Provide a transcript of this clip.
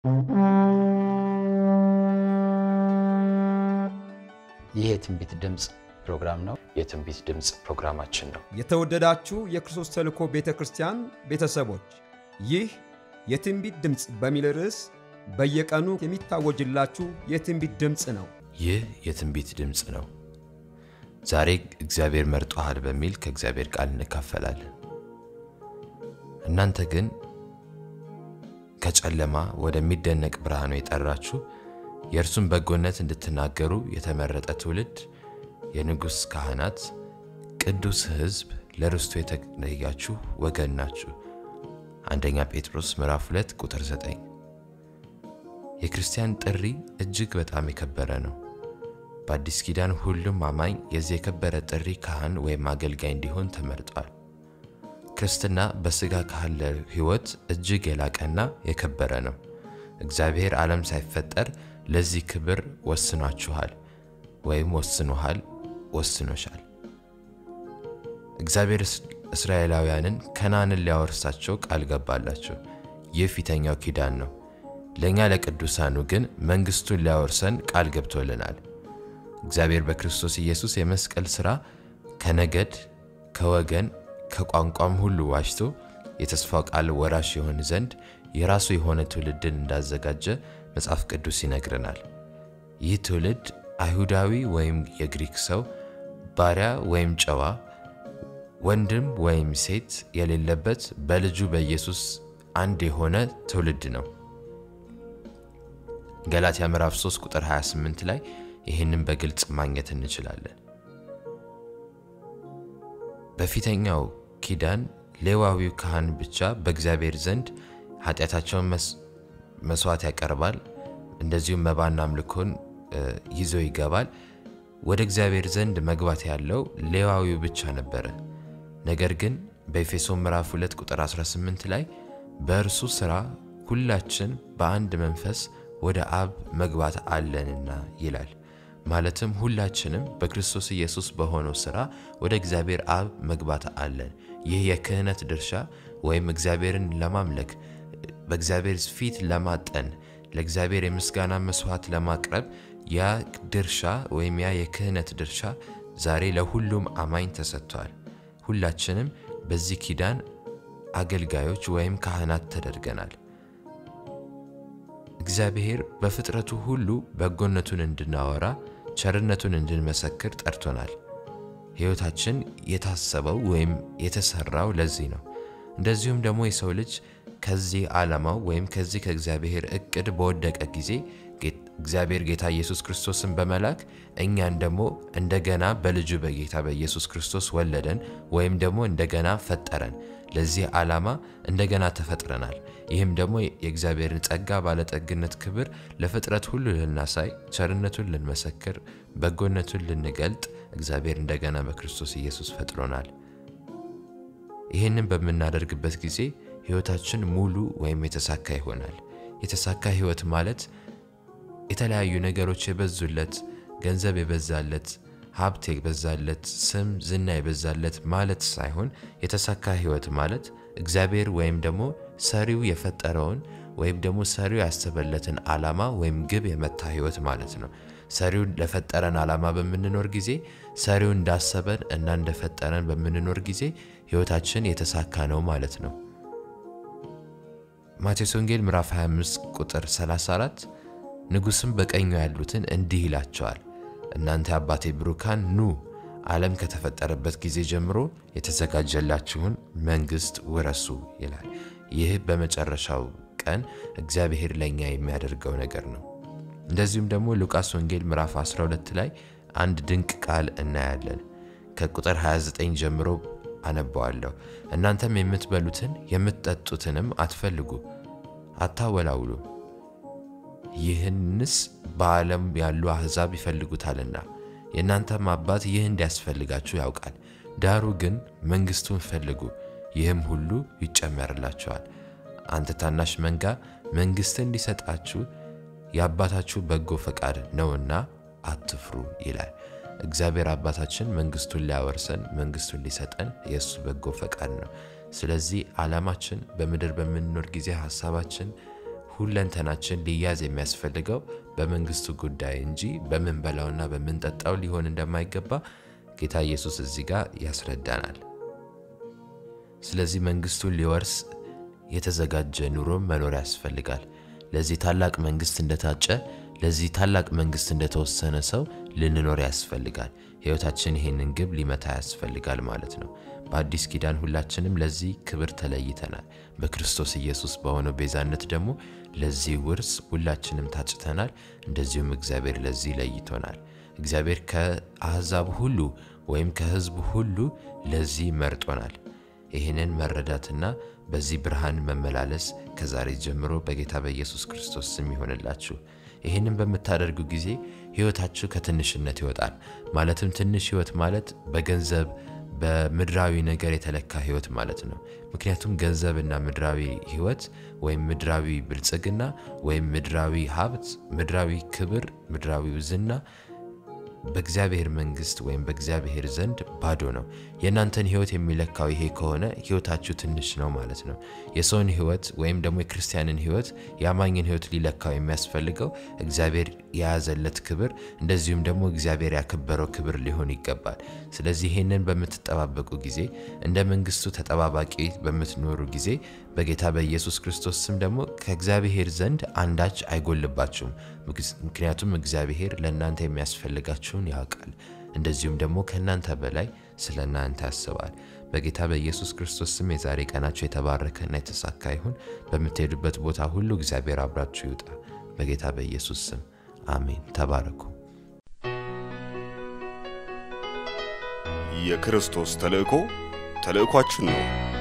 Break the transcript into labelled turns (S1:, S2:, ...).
S1: ይህ የትንቢት ድምፅ ፕሮግራም ነው።
S2: የትንቢት ድምፅ ፕሮግራማችን ነው።
S3: የተወደዳችሁ የክርስቶስ ተልእኮ ቤተ ክርስቲያን ቤተሰቦች ይህ የትንቢት ድምፅ በሚል ርዕስ በየቀኑ የሚታወጅላችሁ የትንቢት ድምፅ ነው።
S2: ይህ የትንቢት ድምፅ ነው። ዛሬ እግዚአብሔር መርጦሃል በሚል ከእግዚአብሔር ቃል እንካፈላለን። እናንተ ግን ከጨለማ ወደሚደነቅ ብርሃኑ የጠራችሁ የእርሱን በጎነት እንድትናገሩ የተመረጠ ትውልድ፣ የንጉሥ ካህናት፣ ቅዱስ ሕዝብ፣ ለርስቱ የተለያችሁ ወገን ናችሁ። አንደኛ ጴጥሮስ ምዕራፍ 2 ቁጥር 9። የክርስቲያን ጥሪ እጅግ በጣም የከበረ ነው። በአዲስ ኪዳን ሁሉም አማኝ የዚህ የከበረ ጥሪ ካህን ወይም አገልጋይ እንዲሆን ተመርጧል። ክርስትና በሥጋ ካለ ሕይወት እጅግ የላቀና የከበረ ነው። እግዚአብሔር ዓለም ሳይፈጠር ለዚህ ክብር ወስኗችኋል ወይም ወስኖሃል፣ ወስኖሻል። እግዚአብሔር እስራኤላውያንን ከነዓንን ሊያወርሳቸው ቃል ገባላቸው። ይህ ፊተኛው ኪዳን ነው። ለእኛ ለቅዱሳኑ ግን መንግሥቱን ሊያወርሰን ቃል ገብቶልናል። እግዚአብሔር በክርስቶስ ኢየሱስ የመስቀል ሥራ ከነገድ ከወገን ከቋንቋም ሁሉ ዋጅቶ የተስፋው ቃል ወራሽ የሆን ዘንድ የራሱ የሆነ ትውልድን እንዳዘጋጀ መጽሐፍ ቅዱስ ይነግረናል። ይህ ትውልድ አይሁዳዊ ወይም የግሪክ ሰው፣ ባሪያ ወይም ጨዋ፣ ወንድም ወይም ሴት የሌለበት በልጁ በኢየሱስ አንድ የሆነ ትውልድ ነው። ገላትያ ምዕራፍ 3 ቁጥር 28 ላይ ይህንን በግልጽ ማግኘት እንችላለን። በፊተኛው ኪዳን ሌዋዊው ካህን ብቻ በእግዚአብሔር ዘንድ ኃጢአታቸውን መስዋዕት ያቀርባል፣ እንደዚሁም መባና አምልኮን ይዞ ይገባል። ወደ እግዚአብሔር ዘንድ መግባት ያለው ሌዋዊው ብቻ ነበረ። ነገር ግን በኤፌሶን ምዕራፍ 2 ቁጥር 18 ላይ በእርሱ ሥራ ሁላችን በአንድ መንፈስ ወደ አብ መግባት አለንና ይላል። ማለትም ሁላችንም በክርስቶስ ኢየሱስ በሆነው ሥራ ወደ እግዚአብሔር አብ መግባት አለን። ይህ የክህነት ድርሻ ወይም እግዚአብሔርን ለማምለክ በእግዚአብሔር ፊት ለማጠን ለእግዚአብሔር የምስጋና መስዋዕት ለማቅረብ ያ ድርሻ ወይም ያ የክህነት ድርሻ ዛሬ ለሁሉም አማኝ ተሰጥቷል። ሁላችንም በዚህ ኪዳን አገልጋዮች ወይም ካህናት ተደርገናል። እግዚአብሔር በፍጥረቱ ሁሉ በጎነቱን እንድናወራ ቸርነቱን እንድንመሰክር ጠርቶናል። ሕይወታችን የታሰበው ወይም የተሰራው ለዚህ ነው። እንደዚሁም ደግሞ የሰው ልጅ ከዚህ ዓላማው ወይም ከዚህ ከእግዚአብሔር እቅድ በወደቀ ጊዜ እግዚአብሔር ጌታ ኢየሱስ ክርስቶስን በመላክ እኛን ደግሞ እንደገና በልጁ በጌታ በኢየሱስ ክርስቶስ ወለደን ወይም ደግሞ እንደገና ፈጠረን። ለዚህ ዓላማ እንደገና ተፈጥረናል። ይህም ደግሞ የእግዚአብሔርን ጸጋ ባለጠግነት ክብር ለፍጥረት ሁሉ ልናሳይ፣ ቸርነቱን ልንመሰክር፣ በጎነቱን ልንገልጥ እግዚአብሔር እንደገና በክርስቶስ ኢየሱስ ፈጥሮናል። ይህንን በምናደርግበት ጊዜ ሕይወታችን ሙሉ ወይም የተሳካ ይሆናል። የተሳካ ሕይወት ማለት የተለያዩ ነገሮች የበዙለት፣ ገንዘብ የበዛለት፣ ሀብት የበዛለት፣ ስም ዝና የበዛለት ማለት ሳይሆን የተሳካ ሕይወት ማለት እግዚአብሔር ወይም ደግሞ ሰሪው የፈጠረውን ወይም ደግሞ ሰሪው ያሰበለትን ዓላማ ወይም ግብ የመታ ሕይወት ማለት ነው። ሰሪው ለፈጠረን ዓላማ በምንኖር ጊዜ ሰሪው እንዳሰበን እና እንደፈጠረን በምንኖር ጊዜ ሕይወታችን የተሳካ ነው ማለት ነው። ማቴዎስ ወንጌል ምዕራፍ 25 ቁጥር 34 ንጉሥም በቀኙ ያሉትን እንዲህ ይላቸዋል፣ እናንተ አባቴ ብሩካን ኑ፣ ዓለም ከተፈጠረበት ጊዜ ጀምሮ የተዘጋጀላችሁን መንግሥት ውረሱ ይላል። ይህ በመጨረሻው ቀን እግዚአብሔር ለእኛ የሚያደርገው ነገር ነው። እንደዚሁም ደግሞ ሉቃስ ወንጌል ምዕራፍ 12 ላይ አንድ ድንቅ ቃል እናያለን። ከቁጥር 29 ጀምሮ አነባዋለሁ። እናንተም የምትበሉትን የምትጠጡትንም አትፈልጉ፣ አታወላውሉ ይህንስ በዓለም ያሉ አሕዛብ ይፈልጉታልና የእናንተም አባት ይህ እንዲያስፈልጋችሁ ያውቃል። ዳሩ ግን መንግሥቱን ፈልጉ፣ ይህም ሁሉ ይጨመርላችኋል። አንተ ታናሽ መንጋ መንግሥትን እንዲሰጣችሁ የአባታችሁ በጎ ፈቃድ ነውና አትፍሩ ይላል። እግዚአብሔር አባታችን መንግሥቱን ሊያወርሰን መንግሥቱን ሊሰጠን የእሱ በጎ ፈቃድ ነው። ስለዚህ ዓላማችን በምድር በምንኖር ጊዜ ሐሳባችን ሁለንተናችን ሊያዝ የሚያስፈልገው በመንግስቱ ጉዳይ እንጂ በምንበላውና በምንጠጣው ሊሆን እንደማይገባ ጌታ ኢየሱስ እዚህ ጋር ያስረዳናል። ስለዚህ መንግስቱን ሊወርስ የተዘጋጀ ኑሮም መኖር ያስፈልጋል። ለዚህ ታላቅ መንግስት እንደታጨ ለዚህ ታላቅ መንግስት እንደተወሰነ ሰው ልንኖር ያስፈልጋል። ህይወታችን ይህንን ግብ ሊመታ ያስፈልጋል ማለት ነው። በአዲስ ኪዳን ሁላችንም ለዚህ ክብር ተለይተናል። በክርስቶስ ኢየሱስ በሆነው ቤዛነት ደግሞ ለዚህ ውርስ ሁላችንም ታጭተናል። እንደዚሁም እግዚአብሔር ለዚህ ለይቶናል። እግዚአብሔር ከአሕዛብ ሁሉ ወይም ከህዝብ ሁሉ ለዚህ መርጦናል። ይህንን መረዳትና በዚህ ብርሃን መመላለስ ከዛሬ ጀምሮ በጌታ በኢየሱስ ክርስቶስ ስም ይሆንላችሁ። ይህንን በምታደርጉ ጊዜ ህይወታችሁ ከትንሽነት ይወጣል። ማለትም ትንሽ ህይወት ማለት በገንዘብ በምድራዊ ነገር የተለካ ህይወት ማለት ነው። ምክንያቱም ገንዘብና ምድራዊ ህይወት ወይም ምድራዊ ብልጽግና ወይም ምድራዊ ሀብት፣ ምድራዊ ክብር፣ ምድራዊ ዝና በእግዚአብሔር መንግስት ወይም በእግዚአብሔር ዘንድ ባዶ ነው። የእናንተን ህይወት የሚለካው ይሄ ከሆነ ህይወታችሁ ትንሽ ነው ማለት ነው። የሰውን ህይወት ወይም ደግሞ የክርስቲያንን ህይወት የአማኝን ህይወት ሊለካው የሚያስፈልገው እግዚአብሔር የያዘለት ክብር እንደዚሁም ደግሞ እግዚአብሔር ያከበረው ክብር ሊሆን ይገባል። ስለዚህ ይህንን በምትጠባበቁ ጊዜ እንደ መንግስቱ ተጠባባቂ በምትኖሩ ጊዜ በጌታ በኢየሱስ ክርስቶስ ስም ደግሞ ከእግዚአብሔር ዘንድ አንዳች አይጎልባችሁም። ምክንያቱም እግዚአብሔር ለእናንተ የሚያስፈልጋችሁን ያውቃል። እንደዚሁም ደግሞ ከእናንተ በላይ ስለ እናንተ ያስባል። በጌታ በኢየሱስ ክርስቶስ ስም የዛሬ ቀናችሁ የተባረከና የተሳካ ይሁን። በምትሄዱበት ቦታ ሁሉ እግዚአብሔር አብራችሁ ይውጣ። በጌታ በኢየሱስ ስም አሜን። ተባረኩ።
S4: የክርስቶስ ተልእኮ ተልእኳችን ነው።